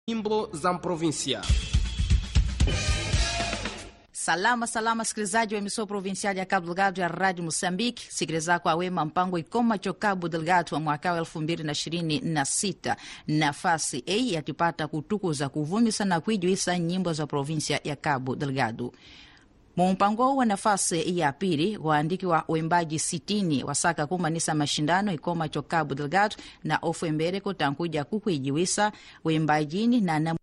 nyimbo za provinsia. Salama salama, sikilizaji wa emissão provincial ya Cabo Delgado ya Rádio Moçambique. Sikiliza kwa wema mpango ikoma cho Cabo Delgado wa mwaka wa elfu mbili na ishirini na sita. Nafasi a yatipata kutukuza kuvumisa na kuijuisa nyimbo za provinsia ya Cabo Delgado. Mumpango wa nafasi ya pili waandiki wa uimbaji sitini wasaka kumanisa mashindano ikoma cho Cabo Delgado na ofu embere kutankuja kukuijiwisa uimbajini na